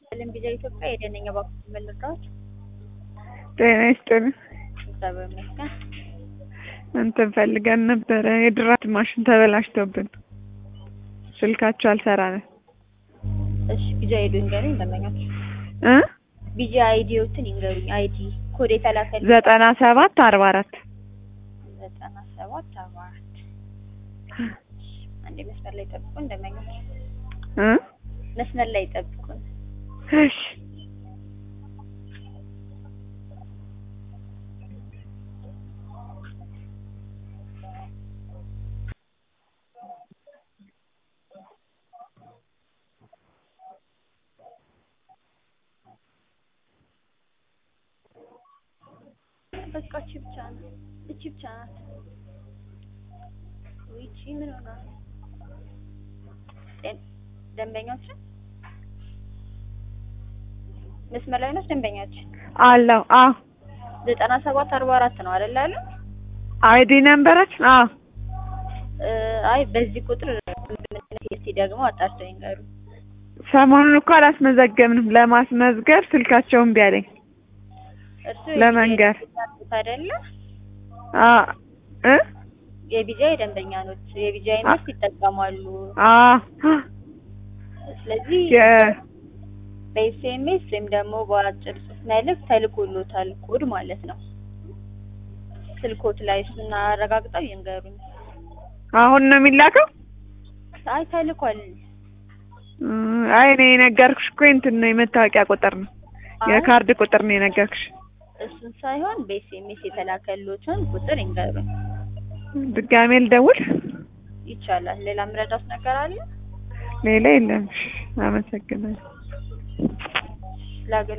ለም ቪዛ ኢትዮጵያ የደነኛ ባንክ መለካዎች ጤና ይስጥልኝ። እግዚአብሔር ይመስገን። እንትን ፈልገን ነበረ የድራት ማሽን ተበላሽቶብን ስልካቸው አልሰራንም እሺ ቪዛ አይዲ ይንገሩኝ ደንበኞች። እ ቪዛ አይዲዎትን ይንገሩኝ። አይዲ ኮድ የተላከል ዘጠና ሰባት አርባ አራት ዘጠና ሰባት አርባ አራት አንዴ መስመር ላይ ጠብቁን ደንበኞች። እ መስመር ላይ ጠብቁን። እሺ በቃ እቺ ብቻ ናት። እቺ ብቻ ናት። ወይ እቺ ምን ሆና ነው? ደን- ደንበኞች መስመር ላይ ነች። ደንበኞች አለው አዎ ዘጠና ሰባት አርባ አራት ነው አይደል አሉ? አይዲ ነንበራችን አዎ እ አይ በዚህ ቁጥር እስቲ ደግሞ አጣርተው ይንገሩ። ሰሞኑን እኮ አላስመዘገብንም ለማስመዝገብ ስልካቸው እምቢ አለኝ እርሱ ለመንገር አይደለ? አ እ የቢጃ የደንበኛ ኖት የቢጃ አይነት ይጠቀማሉ። አ ስለዚህ የ በኤስኤምኤስ ወይም ደግሞ በአጭር ጽሑፍ መልእክት ተልኮሎታል ኮድ ማለት ነው። ስልኮት ላይ እሱን አረጋግጠው ይንገሩኝ። አሁን ነው የሚላከው? አይ ተልኳል። እ አይ እኔ የነገርኩሽ እኮ እንትን ነው የመታወቂያ ቁጥር ነው አይ የካርድ ቁጥር ነው የነገርኩሽ። እሱን ሳይሆን በኤስኤምኤስ የተላከሎትን ቁጥር ይንገሩኝ። ድጋሜ ልደውል? ይቻላል። ሌላ ምረዳት ነገር አለ? ሌላ የለም። እሺ፣ አመሰግናለሁ። ለአገልግሎት